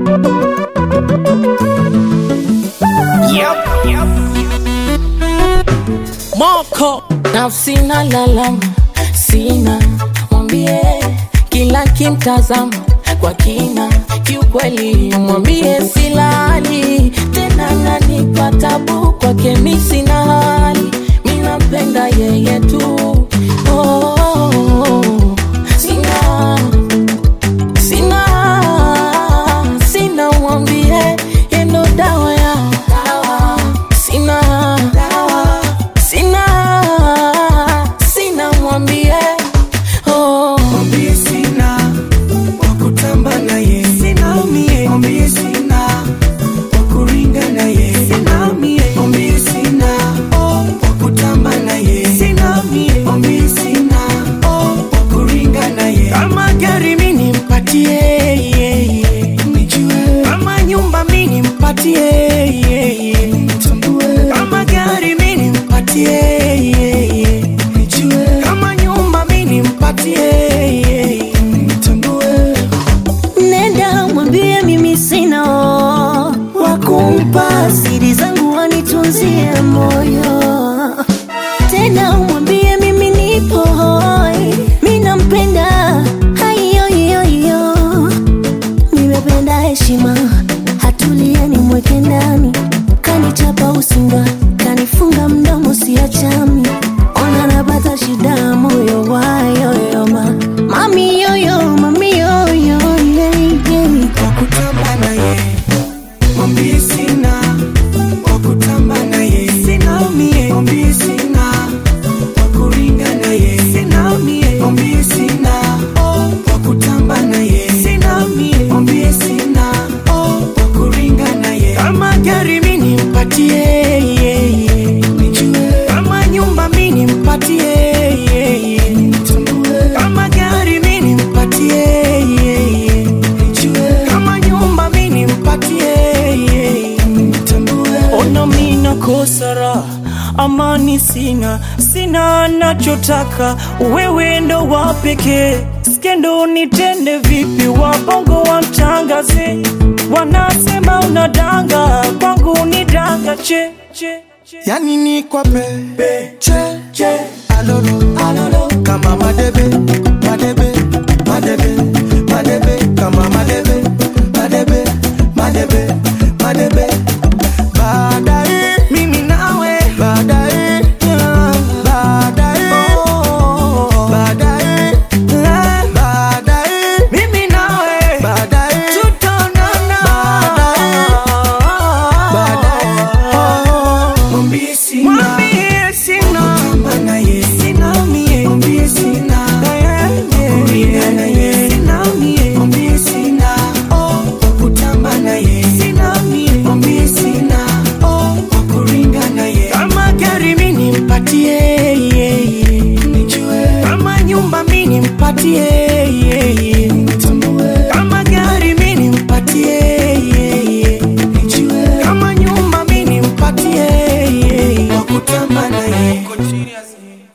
Moko nafsi na lalama, sina mwambie, kila kimtazama kwa kina, kiukweli mwambie silali tena, nanipa tabu kwake, mi sina hali, mi nampenda yeye tu oh, oh, oh. Sina, sina, sina mwambie, yendo dawa ya sina sina sina mwambie oh. Mwambie sina wakutamba naye, sina mie. Mwambie sina wakuringa naye, sina mie. Mwambie sina wakutamba naye, sina mie. Mwambie sina wakuringa naye. Kama gari mi nimpatie, yeah, yeah. nijue. Kama nyumba mi nimpatie, yeah, yeah. nitambue. Kama gari mi nimpatie, yeah, yeah. nijue. Kama nyumba mi nimpatie, yeah, yeah. nitambue. Nenda mwambie mimi sina wa kumpa siri zangu wanitunzie moyo. Tena mwambie mimi nipo hoi, mimi nampenda haiyoyoyo. Nimependa heshima, hatulieni mweke ndani, kanichapa usinga, kanifunga mdomo siachami, ona napata shida moyo wayoyoma, mami yoyo, mami yoyo, yeah, yeah. wakutamba naye mwambie sina wakutamba naye sina mie mwambie sina wakuringa naye sina mie mwambie sina wakutamba naye sina mie mwambie sina wakuringa naye kama gari mi nimpatie yeah, yeah. nijue kama nyumba mi nimpatie yeah, yeah. nitambue kama gari mi nimpatie yeah, yeah. nijue kama nyumba mi nimpatie yeah, yeah. nitambue Ona mina kosara amani sina, sina nachotaka, wewe ndo wa pekee. Skendo nitende vipi, wabongo wamtangaze, wanasema unadanga, kwangu ni danga che, che, che. yani ni kwa pe che che alolo alolo kama madebe madebe madebe madebe kama madebe madebe madebe madebe baadaye mimi nawe baadaye yeah, baadaye oh, baadaye eh, baadaye mimi nawe baadaye tutaonana baadaye oh, mwambie sina mwambie sina kutamba naye sina mie mwambie sina kuringa naye sina mie mwambie sina kutamba naye sina mie mwambie sina kuringa naye kama gari mi nimpatie yeah, yeah. nijue kama nyumba mi nimpatie